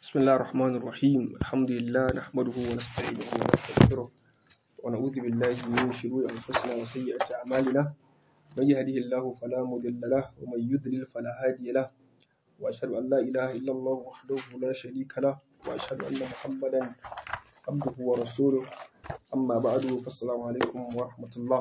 بسم الله الرحمن الرحيم الحمد لله نحمده ونستعينه ونستغفره ونعوذ بالله من شرور أنفسنا وسيئات أعمالنا من يهده الله فلا مضل له ومن يضلل فلا هادي له وأشهد أن لا إله إلا الله وحده لا شريك له وأشهد أن محمدا عبده ورسوله أما بعد فالسلام عليكم ورحمة الله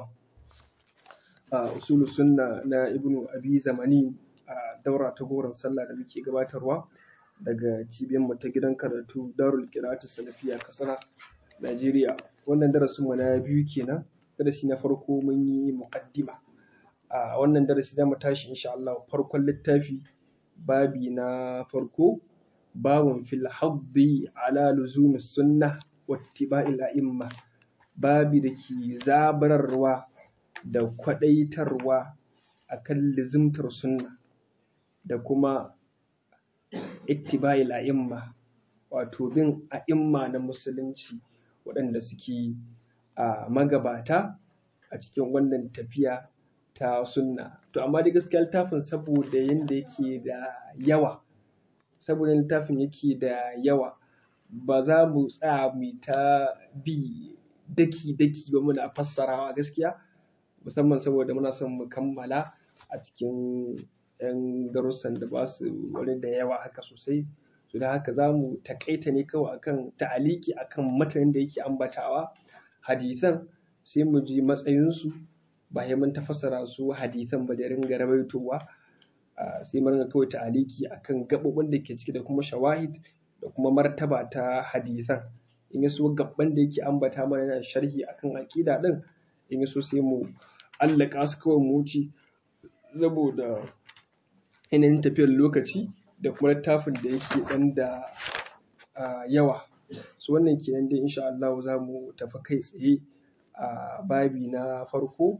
أصول السنة na ابن أبي زماني daura ta goron sallah da muke gabatarwa daga cibiyarmu ta gidan karatu darul qira'atu salafiya kasana Najeriya wannan darasin mu na biyu kenan darasi na farko mun yi muqaddima a wannan darasi zamu tashi insha Allah farkon littafi babi na farko babun fil haddi ala luzumi sunnah wa ittiba'il a'imma babi da ke zabararwa da kwadaitarwa akan lizimtar sunna da kuma ittiba'il a'imma wato bin a'imma na musulunci waɗanda suke a magabata a cikin wannan tafiya ta sunna to amma dai gaskiya littafin saboda yanda yake da yawa saboda littafin yake da yawa ba za mu tsaya mu ta bi daki daki ba muna fassarawa gaskiya musamman saboda muna son mu kammala a cikin 'yan darussan da ba su wani da yawa haka sosai su da haka za mu takaita ne kawai akan ta'aliki akan matanin da yake ambatawa hadisan sai mu ji matsayinsu ba sai mun tafassara su hadisan ba da ringa rawaitowa sai mu ringa kawai ta'aliki akan gaɓoɓin da ke ciki da kuma shawahid da kuma martaba ta hadisan in ya so gaban da yake ambata mana yana sharhi akan aƙida ɗin in ya so sai mu allaka su kawai mu wuce saboda yanayin tafiyar lokaci da kuma littafin da yake ɗan da yawa su wannan kenan dai insha Allah za mu tafi kai tsaye a babi na farko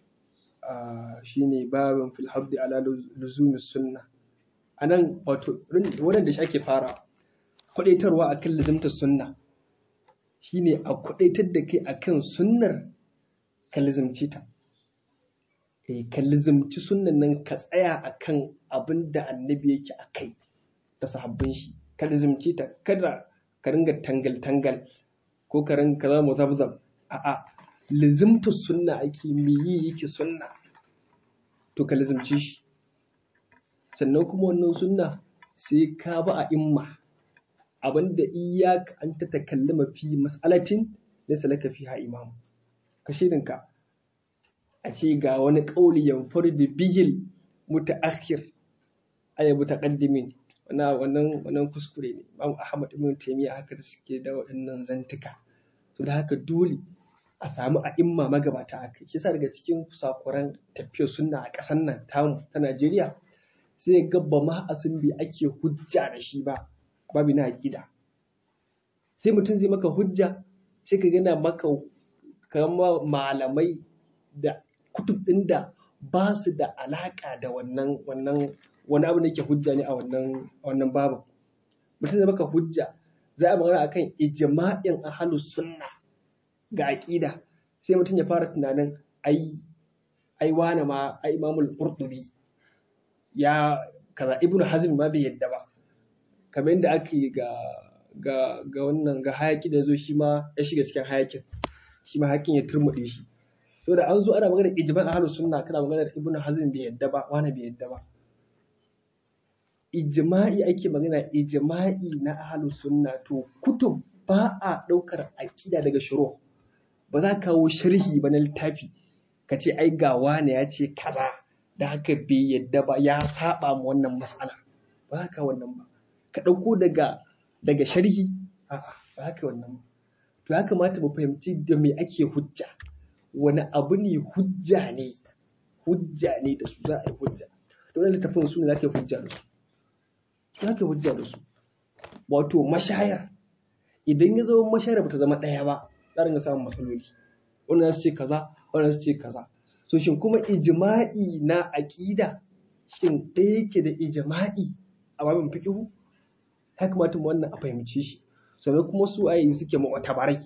shine babin fil habdi ala luzumi sunna a nan wato waɗanda shi ake fara kwaɗaitarwa akan luzumtar sunna shine a kwaɗaitar da kai akan sunnar ka luzumci ta ka lizimci sunnan nan ka tsaya a kan abin da annabi yake a kai da sahabbin shi ka lizimci ta kada ka ringa tangal-tangal ko ka ringa kaza mu zabzab a'a lizimta sunna ake me yi yake sunna to ka lizimci shi sannan kuma wannan sunna sai ka ba a imma abinda iyaka an ta takallama fi mas'alatin laysa laka fiha imam ka shirinka a ce ga wani ƙauli yanfar da bihil mutaakhir ay mutaqaddimin wannan wannan kuskure ne Imam Ahmad ibn Taymiyyah haka da suke da waɗannan zantuka to da haka dole a samu a'imma magabata haka shi yasa daga cikin sakuran tafiyar sunna a ƙasar nan tamu ta Najeriya sai ga ba ma asimbi ake hujja da shi ba babu na aqida sai mutum zai maka hujja sai ka gana maka kamar malamai da kutub ɗin da ba su da alaƙa da wannan wannan wani abu da ke hujja ne a wannan wannan babu mutum da baka hujja za a magana akan ijma'in ahlus sunna ga aqida sai mutum ya fara tunanin ai ai wani ma ai imamul qurtubi ya kaza ibnu hazm ma bai yadda ba kamar yadda ake ga ga ga wannan ga hayaki da zo shi ma ya shiga cikin hayakin shi ma hayakin ya turmuɗe shi so da an zo ana magana ijma'i ahlus sunna kana magana ibn hazm bai yadda ba wani bai yadda ba ijma'i ake magana ijma'i na ahlus sunna to kutub ba a daukar aqida daga shuru ba za ka kawo sharhi ba na littafi ka ce ai ga wani ya ce kaza da haka bai yadda ba ya saba mu wannan mas'ala ba za ka wannan ba ka dauko daga daga sharhi a'a ba za ka wannan ba to ya kamata mu fahimci da me ake hujja wani abu ne hujja ne hujja ne da su za a yi hujja to wani littafin su ne za ka yi hujja da su za ka yi hujja da su wato mashayar idan ya zama mashayar ba ta zama ɗaya ba za a samun matsaloli wannan su ce kaza wannan su ce kaza so shin kuma ijma'i na aƙida shin ɗaya yake da ijma'i a babin fikihu ya kamata mu wannan a fahimci shi sannan kuma su ayi suke mu'tabarai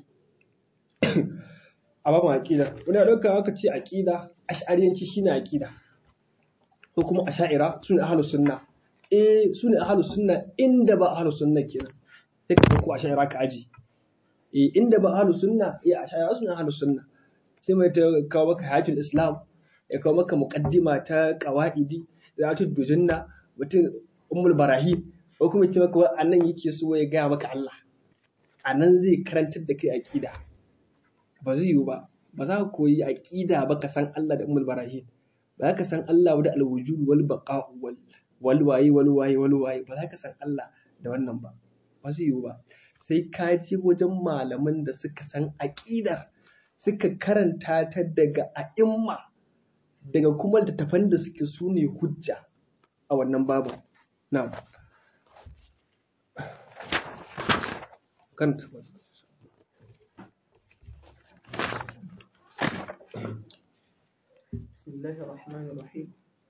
a ba mu aƙida wani a ɗauka aka ce aƙida ash'ariyanci shine aƙida ko kuma asha'ira sune ahlus sunna eh su ne ahlus sunna inda ba ahlus sunna kenan sai ka ko a shayara ka aji eh inda ba ahlus sunna eh a shayara su ne ahlus sunna sai mai ta kawo maka hayatul islam ya kawo maka muqaddima ta qawaidi da ta dujunna mutum ummul barahim ko kuma ce maka annan yake so ya gaya maka Allah anan zai karantar da kai aqida ba zai yiwu ba ba za ka koyi aqida ba ka san Allah da ummul barahim ba za ka san Allah da alwujud wal baqa wal wal waye wal waye wal waye ba za ka san Allah da wannan ba ba zai yiwu ba sai ka je wajen malaman da suka san aqidar suka karanta ta daga a'imma daga kuma littattafan da suke su ne hujja a wannan babu na kanta بسم الله الرحمن الرحيم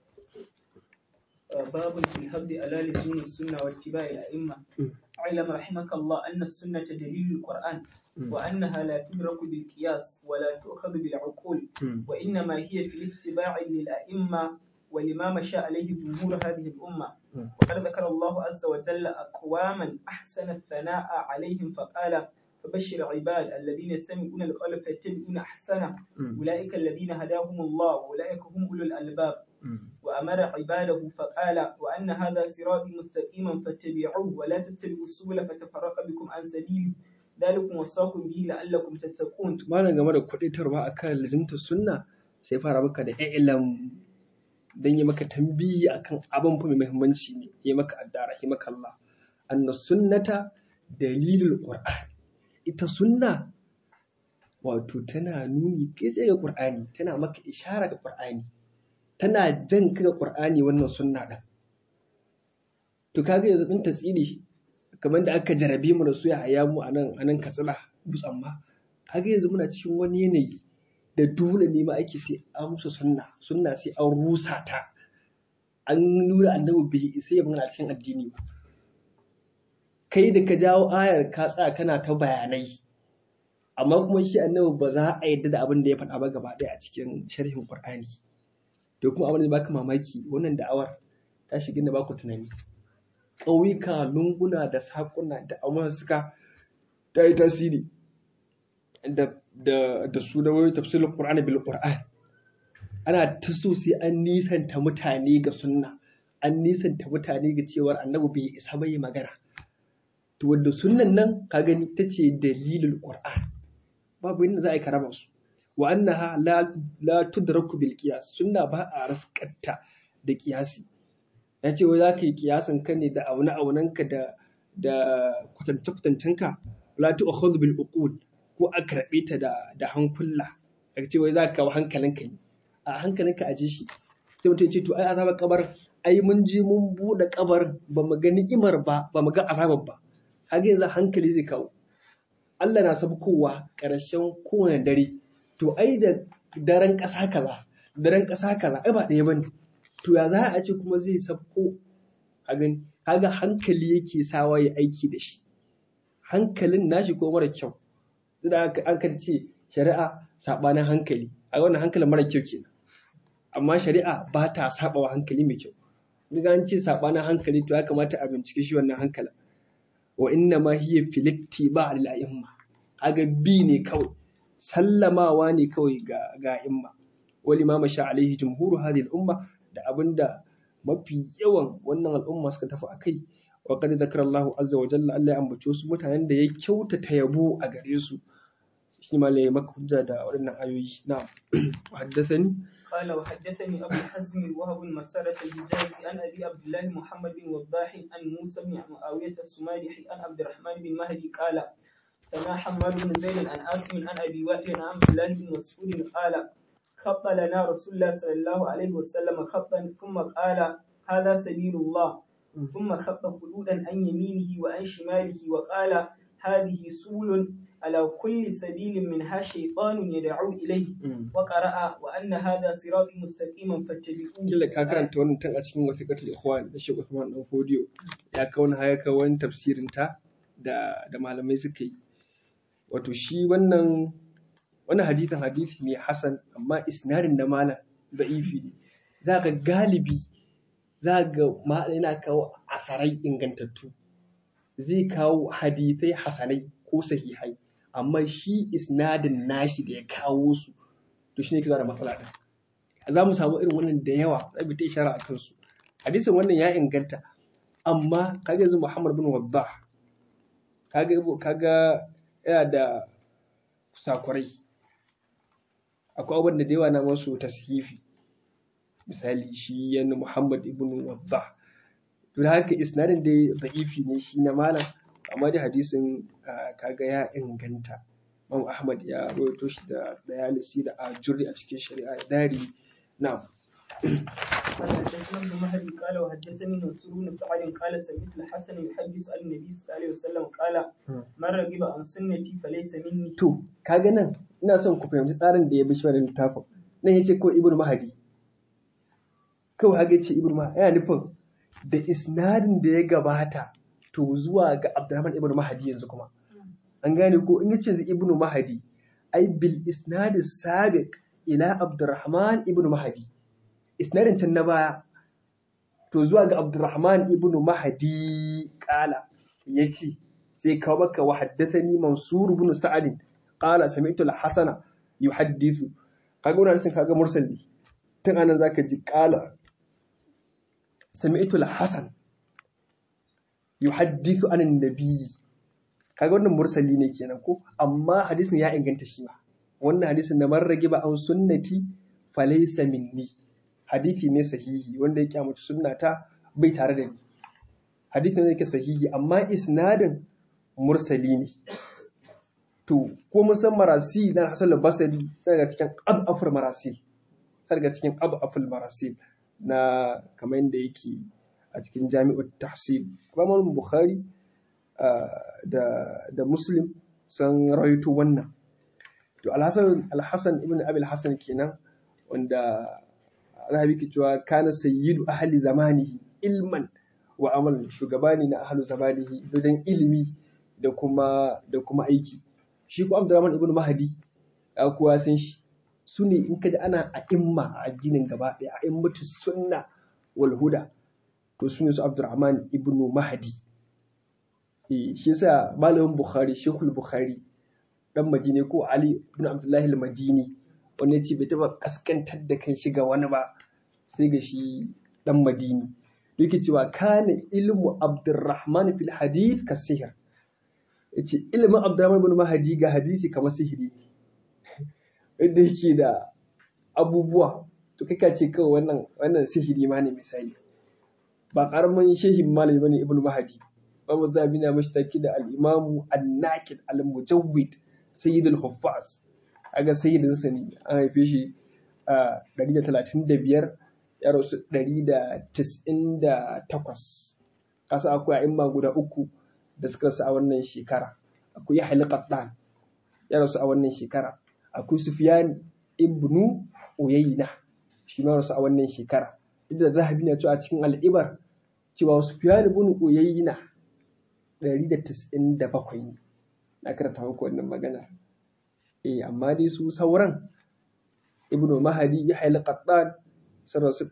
آه، باب في الحمد على لزوم السنة واتباع الأئمة اعلم رحمك الله أن السنة دليل القرآن وأنها لا تدرك بالقياس ولا تؤخذ بالعقول وإنما هي في الاتباع للأئمة ولما مشى عليه جمهور هذه الأمة وقد ذكر الله عز وجل أقواما أحسن الثناء عليهم فقال فبشر عباد الذين يستمعون القول فيتبعون أحسنه أولئك الذين هداهم الله وأولئك هم أولو الألباب وأمر عباده فقال وأن هذا صراطي مستقيما فاتبعوه ولا تتبعوا السبل فتفرق بكم عن سبيله ذلكم وصاكم به لعلكم تتقون malam game da kuɗaitarwa akan lazimtar sunna sai fara maka da ilam dan yi maka tambiyi akan abin fa mai muhimmanci ne yi maka addara yi maka Allah anna sunnata dalilul qur'an ita sunna wato tana nuni kai tsaye ga qur'ani tana maka ishara ga qur'ani tana jan ka ga qur'ani wannan sunna din to kaga yanzu din tasiri kamar da aka jarabe mu da su ya haya mu anan anan katsina dutsen ma kaga yanzu muna cikin wani yanayi da dole ne ma ake sai an musu sunna sunna sai an rusa ta an nuna annabi bai isa ya magana cikin addini ba kai da ka jawo ayar ka tsaya kana ta bayanai amma kuma shi annabi ba za a yadda da abin da ya faɗa ba gaba ɗaya a cikin sharhin qur'ani to kuma abin da baka mamaki wannan da'awar ta shiga da baku tunani ƙauyuka lunguna da saƙuna da amma suka ta yi tasiri da da da su da wani tafsirin Qur'ani bil Qur'an ana ta so sai an nisanta mutane ga sunna an nisanta mutane ga cewar annabi bai isa bai magana to wanda sunnan nan ka gani ta ce dalilul Qur'an babu inda za a yi karama su wa annaha la la tudraku bil qiyas sunna ba a raskata da qiyasi ya ce wai za ka yi kiyasan ka ne da aune aunanka da da kwatance kwatancenka la tu'khudhu bil uqul ko a karɓe ta da da hankula daga ce wai za ka kawo hankalinka ne a hankalinka a ji shi sai mutum ya ce to ai azabar kabar ai mun je mun buɗe kabar ba mu ga ni'imar ba ba mu ga azabar ba haka yanzu hankali zai kawo Allah na sabkowa ƙarshen kowane dare to ai da daren ƙasa kaza daren ƙasa kaza ai ba ɗaya bane to ya za a ce kuma zai sabko a gani kaga hankali yake sawa ya aiki da shi hankalin nashi ko mara kyau da an kan ce shari'a saɓanin hankali a wannan hankalin mara kyau kenan amma shari'a ba ta saɓawa hankali mai kyau duk an ce saɓanin hankali to ya kamata a bincike shi wannan hankalin wa inna ma hiya filifti ba al a'imma kaga bi ne kawai sallamawa ne kawai ga ga imma wal imama sha alaihi jumhuru hadhihi al umma da abinda mafi yawan wannan al'umma suka tafi akai wa qad dhakara Allahu azza wa jalla Allah ya ambace su mutanen da ya kyautata yabo a gare su shi ma lai maka hujja da waɗannan ayoyi na haddathani قال وحدثني أبو حزم وهب مسارة الحجازي عن أبي عبد الله محمد بن وضاح عن موسى بن معاوية السمالحي عن عبد الرحمن بن مهدي قال سمع حماد بن زيد عن عاصم عن أبي وائل عن عبد الله بن مسعود قال خط لنا رسول الله صلى الله عليه وسلم خطا ثم قال هذا سبيل الله ثم خط خلودا عن يمينه وعن شماله وقال هذه سبل على كل سبيل منها شيطان يدعو إليه وقرأ وأن هذا صراط مستقيما فاتبعوه kila ka karanta wannan tun a cikin wasiƙatul ikhwan da Sheikh Usman dan Fodiyo ya kauna haya ka wani tafsirin ta da da malamai suka yi wato shi wannan wannan hadisin hadisi ne hasan amma isnadin da malam da'ifi ne za ka galibi za ga ma yana kawo asarai ingantattu zai kawo hadithai hasanai ko sahihai amma shi isnadin nashi da ya kawo su to shine kiza da matsala din za mu samu irin wannan da yawa za mu ta ishara a kansu hadisin wannan ya inganta amma kaga yanzu Muhammad bin Waddah kaga kaga yana da kusakurai akwai abin da yawa na masu tashifi misali shi yana Muhammad ibn Waddah to da haka isnadin da da'ifi ne shi na malam amma da hadisin kaga ya inganta Imam Ahmad ya rawaito shi da dayalisi da ajuri a cikin shari'a da dari na'am قال حدثنا ابن مهدي قال وحدثني منصور بن سعد قال سمعت الحسن يحدث عن النبي صلى الله عليه وسلم قال من رغب عن سنتي فليس مني to kaga nan ina son ku fahimci tsarin da ya bi shi wannan littafin nan yace ko ibnu mahdi kawai haka yace ibnu mahdi yana nufin da isnadin da ya gabata to zuwa ga abdurrahman ibnu mahdi yanzu kuma an gane ko in yace yanzu ibnu mahdi ai bil isnad sabiq ila abdurrahman ibnu mahdi isnadin can na baya to zuwa ga Abdurrahman ibn Mahdi kala yace sai kawo maka wa haddathani Mansur ibn Sa'ad qala sami'tu al-Hasan yuhaddithu kaga wannan sun kaga mursal ne tun anan zaka ji qala sami'tu al-Hasan yuhaddithu an nabi kaga wannan mursali ne kenan ko amma hadisin ya inganta shi ba wannan hadisin da man rage ba an sunnati falaysa minni hadithi ne sahihi wanda ya kyamaci sunnata bai tare da ni hadithi ne yake sahihi amma isnadin mursali ne to ko mun san marasi na hasan al-basri sai daga cikin abaful marasi sai daga cikin abaful marasi na kamar yadda yake a cikin jami'ut tahsib Imam Bukhari da da Muslim sun rawaito wannan to al-Hasan al-Hasan ibn Abi al-Hasan kenan wanda zahabi ke cewa kana sayyidu ahli zamanihi ilman wa amal shugaba ne na ahli zamanihi wajen ilimi da kuma da kuma aiki shi ko Abdurrahman ibn Mahdi ya kuwa san shi su ne in kaji ana a imma a addinin gaba ɗaya a immatu sunna wal huda to su ne su Abdurrahman ibn Mahdi eh shi yasa malamin Bukhari Sheikhul Bukhari dan Madini ko Ali ibn Abdullah al-Madini wanda ya ce bai taɓa ƙaskantar da kan shiga wani ba sai ga shi ɗan madini yake cewa kana ilmu abdurrahman fil hadith ka sihir yace ilimin abdurrahman bin mahadi ga hadisi kamar sihiri yadda yake da abubuwa to kai ka ce kawai wannan wannan sihiri ma ne misali ba karamin shehin malami bane ibnu mahadi babu zabi na mashi taki da al-imamu an-naqid al-mujawwid sayyidul huffaz aga sayyidin sa ne an haife shi a 135 ya rasu 198 kasa akwai a'imma guda uku da suka rasu a wannan shekara akwai Yahya al ya rasu a wannan shekara akwai Sufyan ibnu Uyayna shi ma rasu a wannan shekara duk da zahabi na cewa a cikin al'ibar cewa Sufyan ibn Uyayna 197 ne na karanta muku wannan magana eh amma dai su sauran ibnu mahadi ya haila qattan sun rasu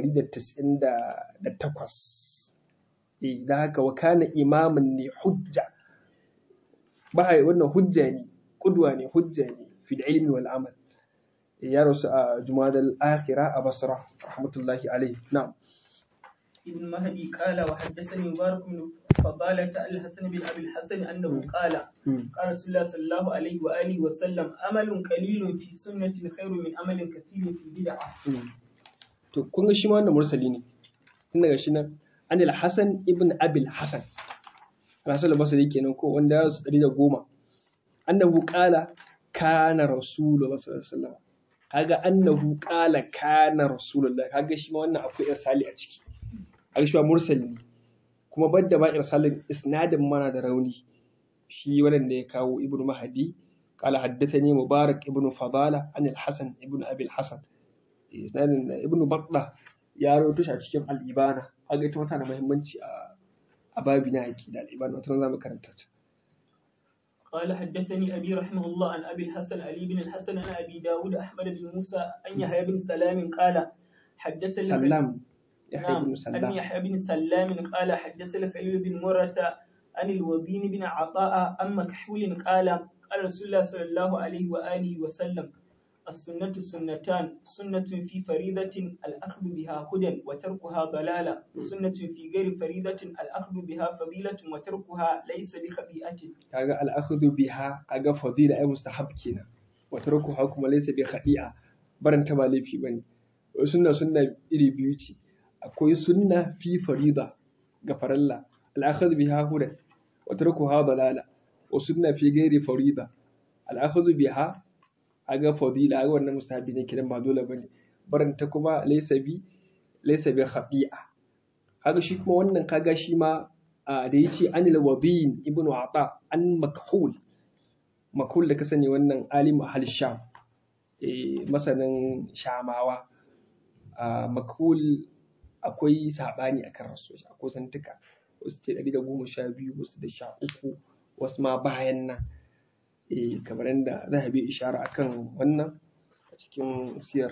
198 eh da haka wa kana imamin ne hujja ba wannan hujja ne kudwa ne hujja ne fi ilmi wal amal ya rasu a jumadal akhira a basra rahmatullahi alaihi na'am ابن مهدي قال وحدثني مبارك بن فضالة الحسن بن أبي الحسن أنه قال قال رسول الله صلى الله عليه وآله وسلم أمل قليل في سنة خير من أمل كثير في بدعة to kun ga shi ma wannan mursali ne tun daga shi nan an al-hasan ibn abil hasan rasul basri kenan ko wanda ya rasu 110 annahu qala kana rasulullah sallallahu alaihi wasallam kaga annahu qala kana rasulullah kaga shi ma wannan akwai irsali a ciki kaga shi ma mursali ne kuma badda ba irsalin isnadin mana da rauni shi wannan da ya kawo ibnu mahdi qala haddathani mubarak ibnu fadala an al-hasan ibnu abi al-hasan isnadin ibnu batla ya rawaito shi a cikin al-ibana kaga ita wata da muhimmanci a a babi na aqida al-ibana wata zamu karanta ta قال حدثني أبي رحمه الله عن أبي الحسن علي بن الحسن عن أبي داود أحمد بن موسى أن يحيى بن سلام قال حدثني سلام yahya ibn نعم sallam أن يحيى بن سلام قال حدثنا خليل بن مرة عن الوبين بن عطاء عن مكحول قال قال رسول الله صلى الله عليه وآله وسلم السنة سنتان سنة في فريضة الأخذ بها هدى وتركها ضلالة وسنة في غير فريضة الأخذ بها فضيلة وتركها ليس بخطيئة kaga al'akhdhu biha kaga fadila ay mustahab kenan wa tarkuha kuma laysa bi khadi'a barin ta ba laifi bane sunna sunna iri biyu ce akwai sunna fi farida ga faralla al'akhdhu biha hudan wa tarkuha dalala wa sunna fi ghairi farida al'akhdhu biha aga fadila aga wannan mustahabi ne kidan ba dole bane barin ta kuma laysa bi laysa bi khadi'a kaga shi kuma wannan kaga shi ma da ya ce anil wadin ibn ata an makhul makhul da ka sani wannan alim ahal sham masanin shamawa makhul akwai sabani akan rasu akwai santuka wasu ce ɗari da goma sha biyu wasu da sha uku wasu ma bayan nan kamar yadda za a bi ishara akan wannan a cikin siyar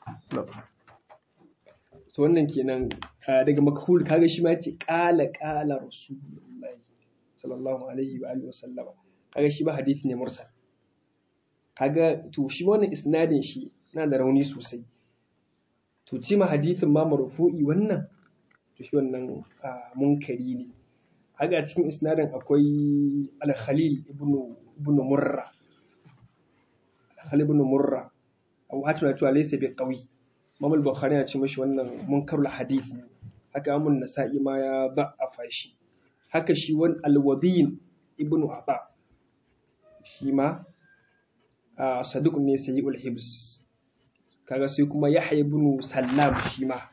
to wannan kenan daga makhul kaga shi ma yace qala qala rasulullahi sallallahu alaihi wa alihi wasallama kaga shi ba hadisi ne mursal kaga to shi wannan isnadin shi yana da rauni sosai to ci ma hadisin ma marfu'i wannan to shi wannan munkari ne kaga a cikin isnadin akwai al-khalil ibn ibn murra al-khalil ibn murra abu hatim na cewa laysa bi qawi Imam Bukhari ya ce mashi wannan munkarul hadith ne haka Imam Nasa'i ma ya da'afa shi haka shi wan al-Wadin ibn Ata shi ma saduq ne sai ul hibs kaga sai kuma Yahya ibn Sallam shi ma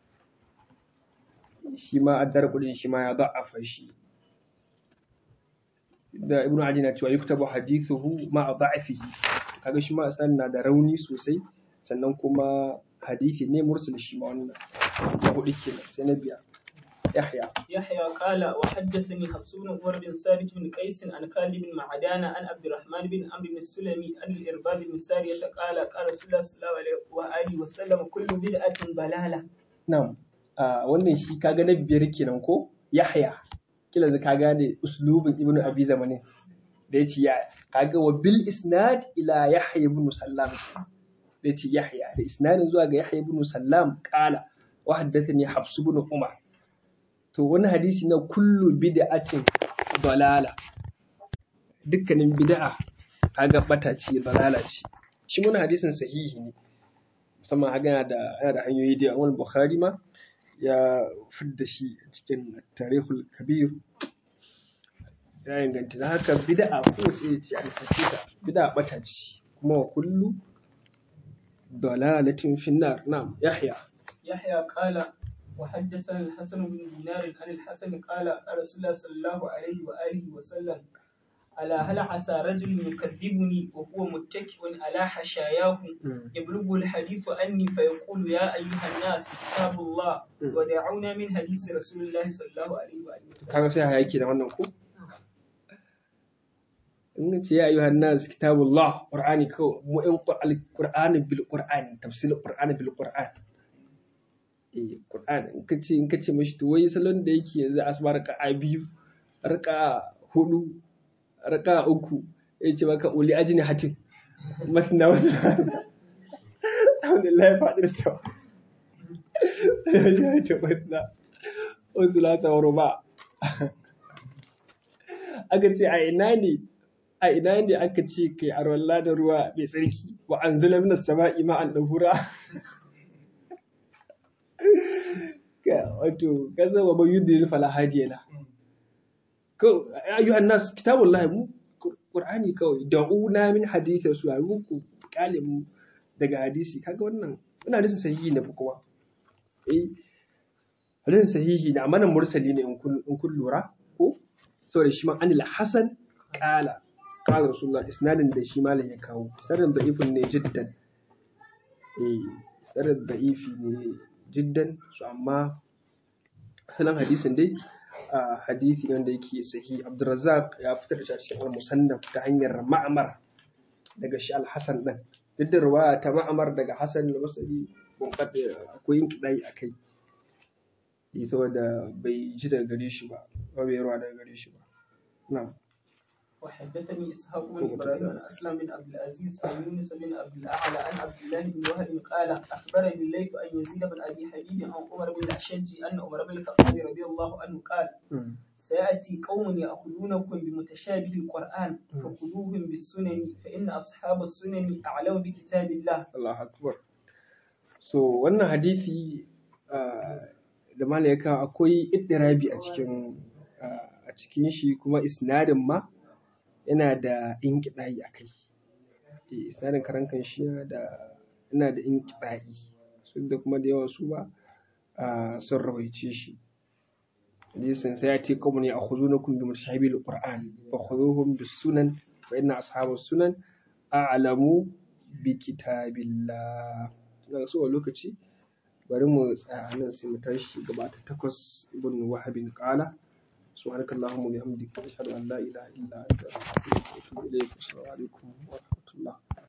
shi ma addar kudin shi ma ya da'afa shi da Ibn Adi na cewa yuktabu hadithuhu ma da'afihi kaga shi ma na da rauni sosai sannan kuma حديث ne مرسل shi ma wannan na hudu kenan sai na biya يحيى يحيى قال وحدثني حفص بن عمر بن ثابت بن قيس عن خالد بن معدان عن عبد الرحمن بن عمرو بن السلمي عن الإرباب بن سارية قال قال رسول الله صلى الله عليه وآله وسلم كل بدعة ضلالة نعم wannan shi kaga na biyar kenan ko Yahya kila da kaga da uslubin Ibn Abi Zamanin da yace ya kaga wa bil isnad ila Yahya ibn Sallam da ce Yahya da isnadin zuwa ga Yahya ibn Sallam kala wa haddathani Hafs ibn Umar to wani hadisi na kullu bid'atin dalala dukkanin bid'a kaga bata ce dalala ce shi wani hadisin sahihi ne musamman haka yana da yana da hanyoyi da yawan Bukhari ma ya fidda shi cikin tarihul kabir ya inganta da haka bid'a ko ce ce a ta bid'a bata ce kuma wa kullu ضلالة في النار نعم يحيى يحيى قال وحدثنا الحسن بن دينار عن الحسن قال قال رسول الله صلى الله عليه وآله وسلم ألا هل عسى رجل يكذبني وهو متكئ على حشاياه يبلغ الحديث عني فيقول يا أيها الناس كتاب الله ودعونا من حديث رسول الله صلى الله عليه وآله وسلم kaga sai hayaki da wannan ko in ce ya ayyuhan nas kitabullah qur'ani ko mu in qur'ani bil qur'ani tafsir qur'ani bil qur'an eh qur'ani in kace in kace mishi to wai salon da yake yanzu asbar raka'a biyu raka'a hudu raka'a uku ya ce maka uli ajini hatin matna wasu alhamdulillah fadir sa ya ce matna wasu lata wa ruba aka ce a ina ne a ina ne aka ce kai arwalla da ruwa mai tsarki wa an zula minas sama'i ma'an ɗahura wato kasa wa bayu da fala hajiyala ko ayyuhan nas kitabullah mu qur'ani kawai da'una min hadithin su ayu ku kale mu daga hadisi kaga wannan ina hadisin sahihi ne kuma eh hadisin sahihi ne amma nan mursali ne in kun lura ko saboda shi ma anil hasan qala qala rasulullah isnadin da shi malam ya kawo isnadin da'ifun ne jiddan eh isnadin da'ifi ne jiddan su amma asalin hadisin dai a hadisi wanda yake sahi Abdurrazzaq ya fitar da shi a cikin al-musannaf ta hanyar ma'amar daga shi al-Hasan din duk da riwaya ta ma'amar daga Hasan al-Basri kun kada akwai yin kidai akai saboda bai ji daga gare shi ba ba bai yarwa daga gare shi ba na'am وحدثني إسحاق بن إبراهيم عن أسلم بن عبد العزيز عن يونس بن عبد الأعلى عن عبد الله بن وهب قال أخبرني الليث أن يزيد بن أبي حبيب عن عمر بن الأشج أن عمر بن الخطاب رضي الله عنه قال سيأتي قوم يأخذونكم بمتشابه القرآن فخذوهم بالسنن فإن أصحاب السنن أعلم بكتاب الله Allah akbar so wannan hadisi da malayaka akwai iddirabi a cikin a cikin shi kuma isnadin ma yana da inkiɗayi a kai isnadin karan kan shi yana da yana da inkiɗayi su da kuma da yawan su ba sun rawaice shi hadisin sai ya ce kawai ne a hudu na kun bi mutashabil qur'an fa khuduhum bis sunan fa inna ashabus sunan a'lamu bi kitabillah ina so a lokaci bari mu tsaya nan sai mu tashi gaba ta takwas ibn wahabin qala subhanakallahumma wa bihamdika ashhadu an la ilaha illa anta astaghfiruka wa atubu ilayk assalamu alaikum wa